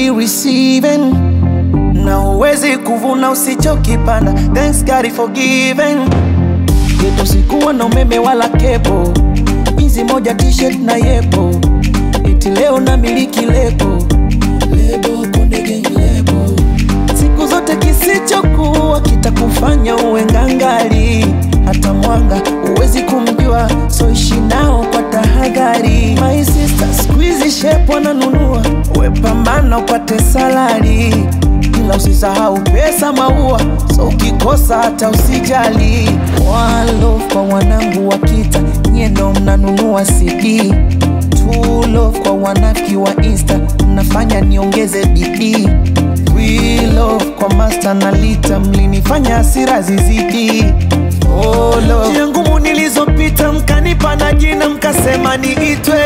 be receiving na uwezi kuvuna usichokipanda. Thanks God for giving. Geto sikuwa na umeme wala kepo, jinsi moja t-shirt na yepo, eti leo na miliki lebo lebo Konde Gang lebo. Siku zote kisichokuwa kitakufanya uwe ngangari, hata mwanga uwezi kumjua, so ishi nao kwa tahadhari. My sister squeeze shape wananunua, we pambana upate salari ila usisahau pesa maua, so ukikosa hata usijali. One love kwa wanangu wa kita, nyie ndo mnanunua CD. Two love kwa wanafiki wa Insta, mnafanya niongeze bidii. We love kwa master na lita, mlinifanya hasira zizidi. Oh, love. Njia ngumu nilizopita, mkanipa na jina, mkasema niitwe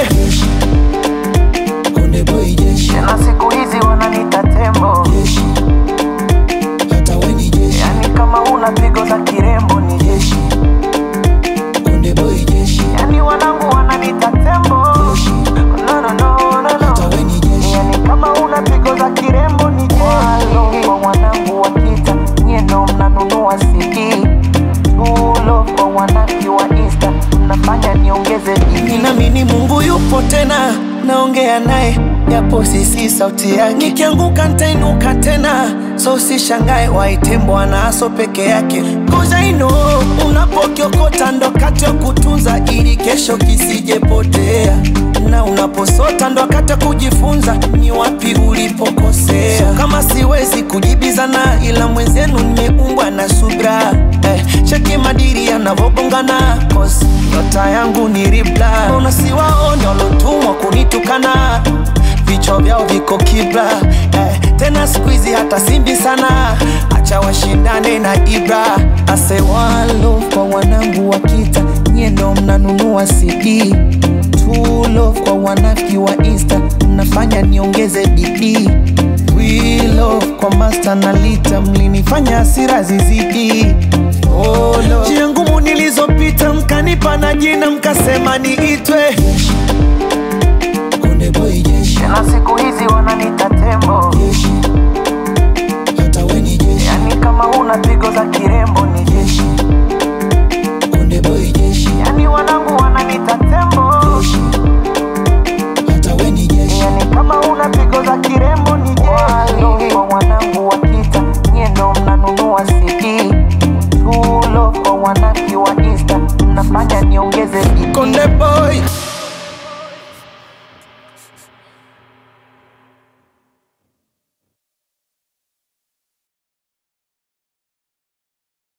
Konde Boy Jeshi. Tena siku hizi wananiita tembo, Jeshi. Hata we ni jeshi. yani kama una pigo za kirembo ni jeshi, Konde Boy Jeshi. yani wanangu wananiita tembo. Jeshi. No, no, no, no, Hata no. we ni jeshi. Yani kama una pigo za kirembo ni jeshi. Walo kwa wanangu wa kita, nyie ndo mnanunua CD. Tulo kwa wanaki wa Insta, mnafanya niongeze bidii. Ninaamini Mungu yupo tena, naongea naye japo sisi sauti yake. Nikianguka nitainuka tena, so usishangae waite Bwana aso peke yake. Cause I know unapokiokota ndo wakati wa kutunza ili kesho kisijepotea, na unaposota ndo wakati wa kujifunza ni wapi ulipokosea. So, kama siwezi kujibizana, ila mwenzenu nimeumbwa na subra eh, cheki madiri yanavobongana cause nyota yangu ni ribla. Mbona siwaone walotumwa kunitukana vichwa vyao viko kibla eh, tena siku hizi hata simbi sana, acha washindane na Ibra. Ase one love kwa wanangu wa kita, nyie ndo mnanunua CD. Two love kwa wanafiki wa Insta, mnafanya niongeze bidii. We love kwa master na lita, mlinifanya hasira zizidi. Oh, love. Njia ngumu nilizopita, mkanipa na jina, mkasema niitwe Konde Boy Jeshi. Tena siku hizi wananiita tembo, Jeshi. Hata we ni jeshi. yani kama una pigo za kirembo ni jeshi, Konde Boy Jeshi. yani wanangu wananiita tembo, Jeshi. Hata we ni jeshi. yani kama una pigo za kirembo ni jeshi. Walo kwa wanangu wa kita, nyie ndo mnanunua CD. Tulo kwa wanaki wa Insta, mnafanya niongeze bidii. Konde Boy